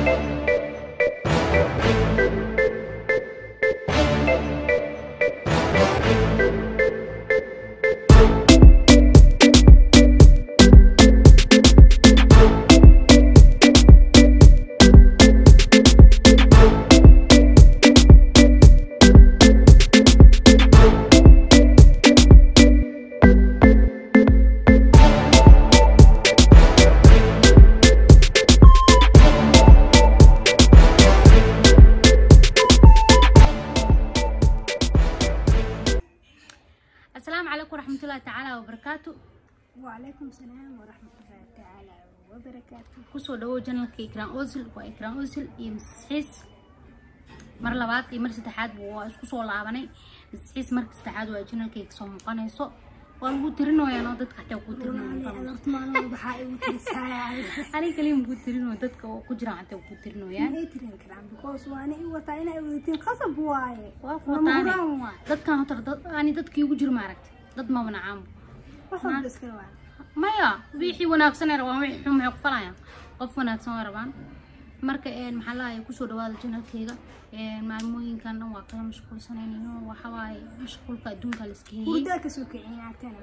asalaamu calaykum waraxmatullaahi tacaala wabarakaatu وعليكم السلام ورحمة الله تعالى وبركاته kusoo dhawow janalka ikraan osil waa ikraan osil iyo misxiis mar labaad iyo mar saddexaad waa isku soo laabanay misxiis marka saddexaad waa janalkayga soo muuqanayso waa lagu tirinoyaan oo dadka xataa ku والله tirinoyaan أدرت ما أنا بحاي وترساي aniga kaliya ku tirino dadka oo ku jiraan xataa ku tirinoyaan ما يترين كلام بكوس وأنا إيوة تاينا إيوة خصب واي waa نمران kuwataane واي dadkan horta dad ani dadkii ugu jiro maaragta dad ma wanacaamo وحب بس كلام maya wixii wanaagsan ay rabaan wixii xun maxay ku falayaan qof wanaagsan way rabaan marka een maxaa lahaye kusoo dhawaada janalkeyga een maalmooyinkan dhan waa kala mashquulsanaynayo waxa waaye mashquulka adduunka la iska heeyey ورداك سوكعين عتانا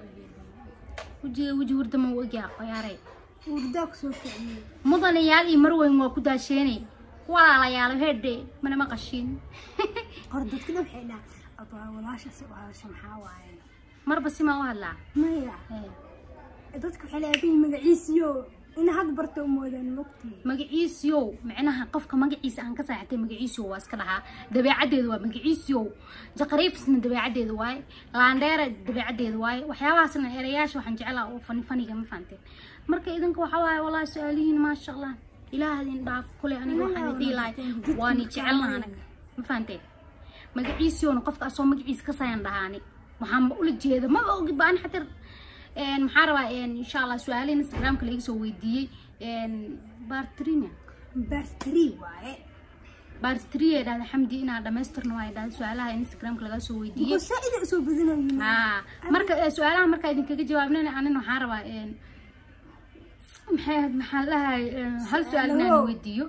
wejiga weji wardama u egyaa qoyaare ورداك سوكعين mudanayaal iyo marweyn waa ku daasheenay walaalayaal hedhe mana maqashiin قردت كده بحينا أبا ولاش سوها شمحا واي marba simaa u hadlaa مايا Ee, dadka waxay leeyihiin magaciisiyo in had barto moodan mogtay magaciisiyow micnaha qofka magaciisa aan ka saaxatay magaciisiyow waa iska dhahaa dabeecaddeedu waa magaciisiyow jaqariifisna dabeecaddeedu waaye laandheera dabeecaddeedu waaye waxyaabahaasna erayaasha waxaan jeclaa oo fani faniga ma fahanteen marka idinka waxa waaye walaahi su-aalihiin maasha allah ilaahadin dhaaf kule aniga waxaan idin dhihi lahay waani jecelna anaga ma fahanteen magaciisiyowna qofka asoo magaciisa ka sayan dhahaani waxaanba ula jeeda maba ogi baan xatir een maxaa rabaa een insha allah su-aalahin instagramka laga soo weydiiyey een bartrina bartri waaye bartriya dhahda xamdi inaa dhamaystirna waa dhahda su-aalaha instagramka laga soo weydiiyey saa'ida usoo badanayo haa marka eh, su-aalaha markaa idinkaga jawaabnana anin waxaan rabaa een maxay ahayd maxaa lahay hal su-aal inaan weydiiyo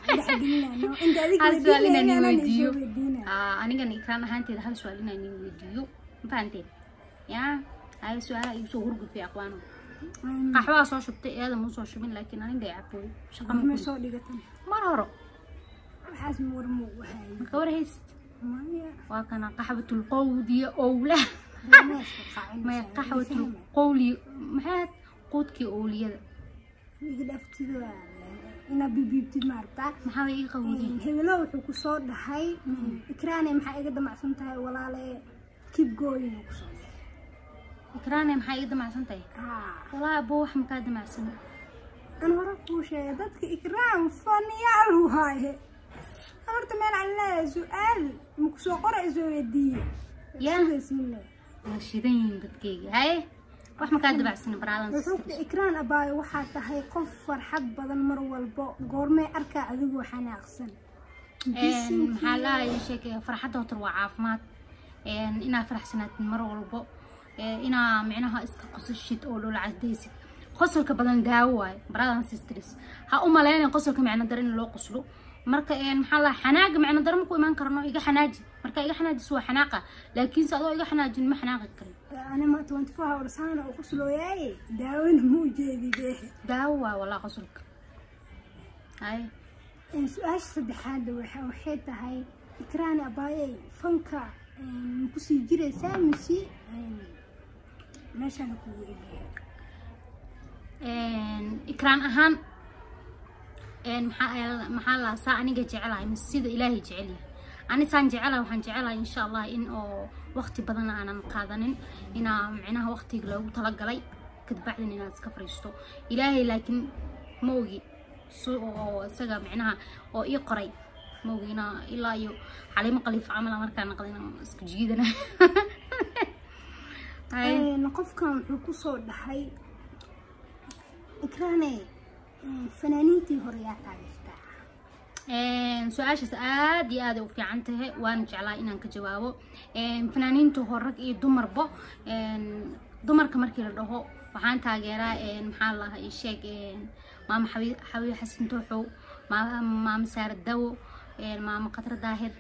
hal su-aal inaan weydiiyo Aa, anigan ikraan ahaanteeda hal su-aal inaan weydiiyo ma fahanteen yaa haya su-aalaha igu soo hurgufay aqwaano qaxwaa soo shubtay eeda ma soo shubin laakiin aniga ay cabooy shaqa ma ma kulin. soo dhigatan mar horo waxaas warmo wahay marka war hayst maya waa kana qaxwatul qowdiya owlah dameeska qaacin maya qaxwatul qowli maxay ahayd quudkii owliyada iga dhaftida ina bibiibtid maartaa maxaa way ii qawdeen hebelo wuxuu ku soo dhahay ikraane maxaa iga damacsan tahay walaale kib gooyin uu kusoo dhahay ikraane maxaa iga damacsan tahay haa walaa aboo wax makaa damacsan an hore kuu sheegay dadka ikraam faniyaal waaye horta meel aan leeyahay su-aal maku soo qora isoo weydiiye Yaa. sugaysiinle waa shidan yihiin dadkayga haye wax makaa damacsan baraadan wuxuu ku ikraan abaayo waxaa tahay qof farxad badan mar walbo goormee arkaa adigoo xanaaqsan maxaa lahay sheekay farxadda horta waa caafimaad een inaa faraxsanaatid mar walbo ee inaa micnaha iska qosashid oo dhoola cadaysid qosolka badan daawo waaye baradan sisters ha u maleynin qosolka micno daro in loo qoslo marka een maxaa lahay xanaaga micno daro maku imaan karno iga xanaaji marka iga xanaajis waa xanaaqa laakiinse adoo iga xanaajin ma xanaaqi karin anima twenty four hours saana u quslooyaaye daawona muu jeedide daawo waaye walaa qosolka haye su-aasha saddexaad waxa- waxay tahay ikraani abaayey fanka ma kusii jiraysaa mise meeshaana kugu egyahay een ikraan ahaan een maxaa maxaa la saa aniga jecelahay mise sida ilaahay jecel yahay ani saan jecelahay waxaan jecelahay insha allah in oo waqti badan aanan qaadanin inaa micnaha waqtiga loogu talagalay kadbacdin inaad iska fariisto ilaahay laakiin ma ogi si oo isaga micnaha oo ii qoray ma ogi inaa ilaa iyo xaliimo qaliif camal aan markaa naqda inaan isku jiidana Hay. qofkan wuxuu kusoo dhahay ikraane fanaaniintii hore yaa taageertaa Een, su-aashaas aad iyo aad ay u fiican tahay waana jeclaa inaan ka jawaabo Een, fanaaniinta hore rag iyo dumarba een, dumarka markii la dhaho waxaan taageeraa een, maxaa la dhahaa ii sheeg een, maama xabi xabiib xasan tooxow Ma- maamo saara dawo een, maamo khatra daahir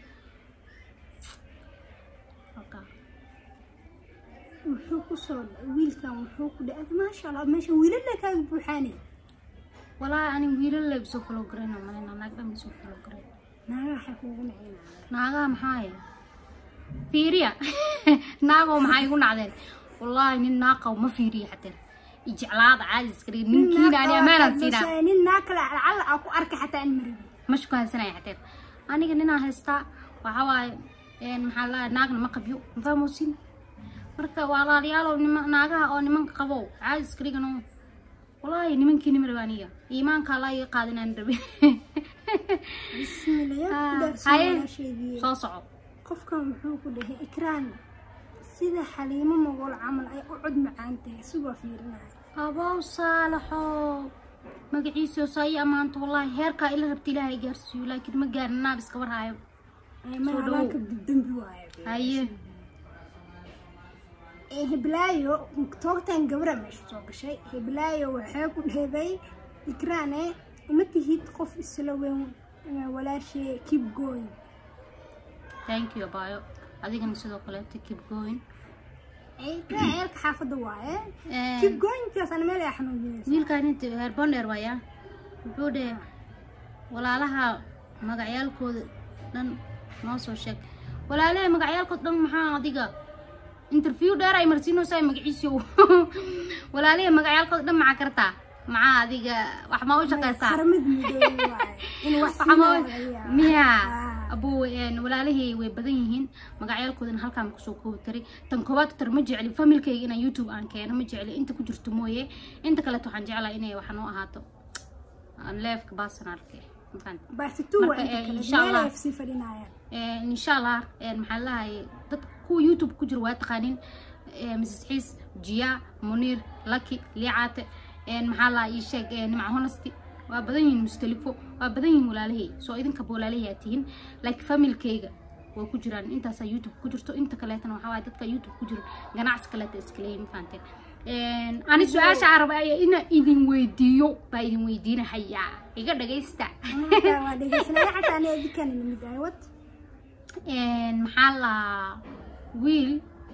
Halkaa. wuxuu kusoo wiilkan wuxuu ku dhaay maasha allah meesha wiilala kaaga buuxaane walaahi ani wiilal lay soo follow garayna malena naag dhan soo follow garay naagaha waxay kuugu nacinaya naagaha maxaa haya fiiriya naagoo maxaa igu nacdeen wallaahi nin naaqaw ma fiiriya xataa ijeclaada caadi iska dhigi ninkiina ani ammaanaan siinaa nin naag kale lacala aa ku arka xataa aan marabi ma shukaansanaya xataa aniga ninaa haystaa waxaa waaye een, maxaa la naagna ma qabyo mafahmoosin marka walaalayaalow nima naagaha oo nimanka qabow caadi iska dhigano wallaahi nimankii nima rabe aniga iimaanka allaa iga qaadinaan rabe bismillah yaa ku Ah, dhaarsan haye. walaasheedii soo soco qofkan wuxuu ku dhahay ikraan sida xaliimo mogol camal ay u cod macaan tahay sigoo fiirinaya abow saalaxo magaciisa saa ii ammaanto wallaahi heerkaa ila rabta ilaahay gaarsiiyo laakiin ma gaarin naab iska warhaayo Ee, Soo ma dhawow. alaanka dambi waayo haye Ee, hiblaayo toogtan gabra meesha soo gashay hiblaayo waxay ku dheeday ikraane uma tihid qof isla weyn ee, walaashee keep going thank you abayo adigana sidoo kaleeto keep going Ee, ikraan ceelka xaafadda waaye Een, keep goingkaas ana meel ay xanuujinaysa wiilkaan inta herbonder waaya wuxuu dhe walaalaha magacyaalkooda dhan noo soo sheeg walaalaha magacyaalkooda dhan maxaa adiga interview dheer ay marsiinaysaa magaciisiyo walaalaha magacyaalkooda dhan maxaa kartaa maxaa adiga wax ma u shaqaysaa qaramad midoobe waaye in wax Waxa ma- siinaya laga yaabo. miya Ah. abuu een, walaalihii way badan yihiin magacyaalkoodana halkaan kusoo koobi karay tan koowaad tar ma jecli familkayga inaan youtube aan keeno ma jecli inta ku jirto mooye inta kaleeto waxaan jeclaa inay wax noo ahaato aan leefka personalka ma fahanti baartitu waa Marka, inta ee, kale insha meel Allah. ay sii fadhinayaan Een, insha allah een, maxaa lahay dad kuwa youtube ku jira waa taqaanin ee, mrs xiis jiya muniir laki liicaate een, maxaa laha ii sheeg ee, nimca honesty waa badan yihiin mustalifo waa badan yihiin walaalahey soo idinkaba walaalahey aa tihiin laakiin familkayga waa ku jiraan intaasaa youtube ku jirto inta kaleetana waxaa waaye dadka youtube ku jiro ganacsi kaleeta iska leeyihin ma fahanteen Een, ani su-aasha carab ayaa ina idin weydiiyo baa idin weydiinahayaa iga dhagaysta Marka waa dhegeysanaya xataa ani adikaan lamid ahay wad Een, maxaa la wiil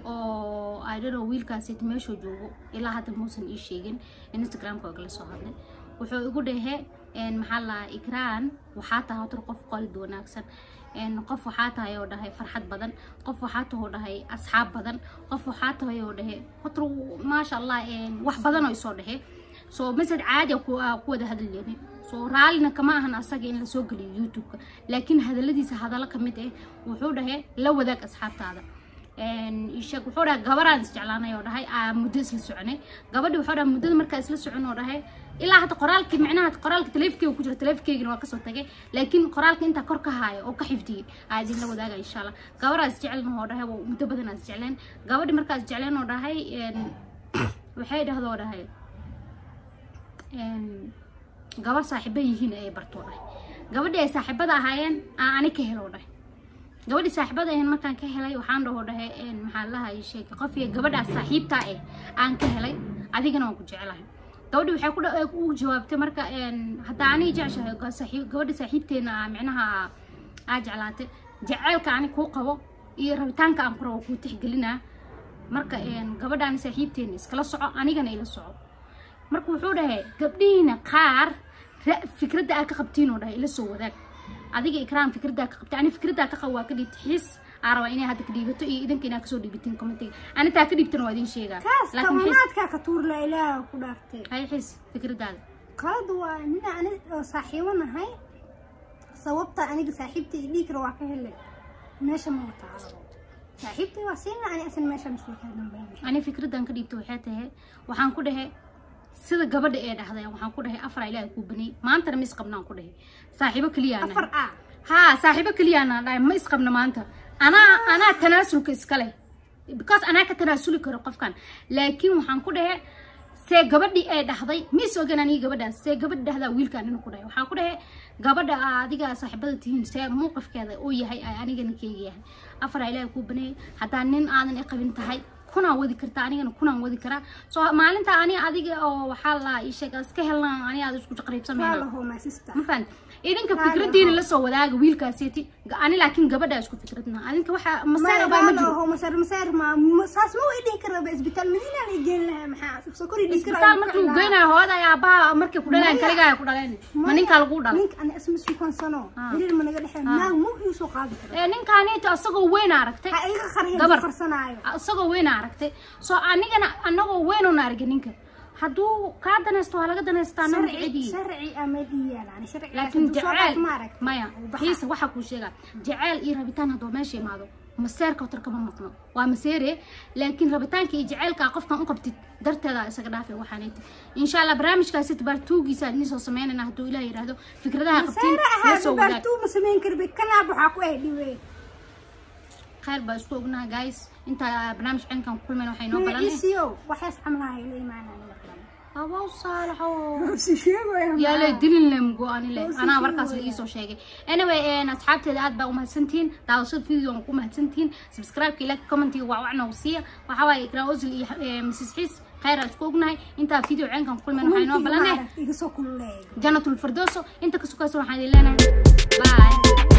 oo I don't know wiilkaasi meeshuu joogo ilaa hadda muusan ii sheegin instagramka waa kala soo hadlay wuxuu igu dhahe een, maxaa la ikraan waxaa tahay hotor qof qalid wanaagsan een, qof waxaa tahay oo dhahay farxad badan qof waxaa tahay oo dhahay asxaab badan qof waxaa tahay oo dhahe hotor maasha allah een, wax badan oo isoo dhahe soo masad caadi ah ku ah ku wada hadlayni soo raallina kama ahan asaga in lasoo geliyo youtube-ka laakiin hadaladiisa hadallo ka mid ah wuxuu dhahay la wadaag asxaabtaada Een, ii sheeg wuxuu dhahay gabaraan isjeclaanay oo dhahay aa muddo isla soconay gabadhi wuxuu dhahay muddada markaa isla socon oo dhahay ilaa hadda qoraalkii micnaha qoraalka taleefkeyga ku jira taleefkeygina waa kasoo tagay laakiin qoraalka intaa kor ka haayo oo ka xifdiyey aa idin la wadaaga insha allah gabaraa isjeclan oo dhahay waa muddo badan aa isjecleen gabadhi markaa isjecleen oo dhahay een, waxay dhahdo oo dhahay een, gabar saaxiibo yihiin ay barto dhahay gabadhii ay saaxiibada ahaayeen aan ani ka helo dhahay gabadhii saaxiibada ahayn markaan ka helay waxaan dhaho dhahay een, maxaa lahay sheeg qof iyo gabadhaas saaxiibtaa eh aan ka helay adigana waan ku jecelahay gabadhi waxay ku dha- u jawaabtay marka een, haddaa aniga jeceshahay ga- saaxiib- gabadha saaxiibteena ah micnaha aa jeclaatay jaceylka ani kuu qabo iyo rabitaanka aan ku rabo kuu tixgelinaa marka een, gabadhaani saaxiibteena iskala soco anigana ila soco marka wuxuu dhahay gabdhihiina qaar ra- fikradda aad ka qabtiin oo dhahay ila soo wadaag adiga ikraam fikraddaa ka qabtay ani fikraddaa ka qabo waa ka dhiibta xiis aa rabaa inay hadda ka dhiibato iyo idinka inaa kasoo dhiibatiin commentiga ani taa ka dhiibtana waa idin sheegaa kaas laakiin xiis kamanaadkaa ka tuurla ilaaha ku dhaartay hay xiis fikraddaada qalad waa nina ani oo saaxiibo nahay sababta aniga saaxiibta i dhiig waa ka helay meesha ma wataalo saaxiibtay waa siina ani asan meesha masoo ka dambeyn ani fikraddan ka dhiibta waxay tahay waxaan ku dhahay sida gabadha ee dhahday waxaan ku dhahay afar ilaahay kuu baniyey maantana ma isqabnaan ku dhahay saaxiibo keliya aan afar nahay. a haa saaxiibo keliya aan dhahay ma isqabna maanta anaa anaa tanaasulka iska leh because anaa ka tanaasuli karo qofkan laakiin waxaan ku dhahay see gabadhii ee dhahday ma is ogan aniga gabadhaas see gabadhi dhahdaa wiilkaan nin ku dhahay waxaan ku dhahay gabadha aa adiga saaxiibada tihiin see muuqifkeeda uu yahay ay anigana keega yahay afar ilaahay kuu baneeyay haddaa nin aadan i qabin tahay kunaan wadi kartaa anigana kunaan wadi karaa soo maalinta ani adiga oo waxaa la ii sheega iska helnaa ani aad isku jaqriibsamayna Walaho my sister. ma fahanti idinka fikradiina lasoo wadaaga wiilkaaseti ani laakiin gabadha isku fikradna adinka waxa masaara baa ma jiro Walaho masar masar ma ma- saas ma way dhihi karaa isbitaal madiina la geyn lahaa maxaa sokori dhihi karaa isbitaal markii uu geynayo hooda ayaa aabbaha markay ku dhaleen kaligaa ku dhaleen ma ninkaa lagu dhalay ninka ana isma sukansano Ah. xiriir ma naga dhexeyn naag ma uu soo qaadi karaa ee ninkaaniito asagoo weyn aragtay ha iga qariyo Gabar. qarsanaayo isagoo weyn aragtay soo anigana anagoo weyn una argay ninka hadduu kaa danaysto waa laga danaystaa nama sharci cidii sharci ama dhiyaan sharci laakiin jaceyl ma arag maya xiisa waxaa kuu sheegaa jaceyl iyo rabitaan hadduu meesha imaado maseerka watar kama maqno waa maseere laakiin rabitaanka iyo jaceylka qofkan u qabtid darteeda isaga dhaafi waxaanayti insha allah barnaamijkaasi tabaartuugiisa idin soo sameynayna hadduu ilaah yidhaahdo fikradaha qabtiin saara la ahaa soo wadaag babartuu ma samayn karbe kanaab waxaa ku ay dhiwe khayr baa isku ognaha guys inta barnaamij cinkan ku kulmayna waxay noo balan magaciisiyo waxaas camlaha ila imaanaan abaw saalaxo si sheegaya yaalay dilin lem go-ani le anaa markaas la iisoo sheegay anyway een, asxaabteeda aad baa umahadsantihiin daawashada videoga ku mahadsantihiin subscribe-ka like commentiga waa wacna siiya waxaa waaye ikraa osil iyo eh, mrs xiis khayr aan isku ognahay intaa video ceenkan ku kulmayna waxay noo balaneh iga soo kululeeyo janatul firdooso inta ka sukaysa waxaan idin leenahay bye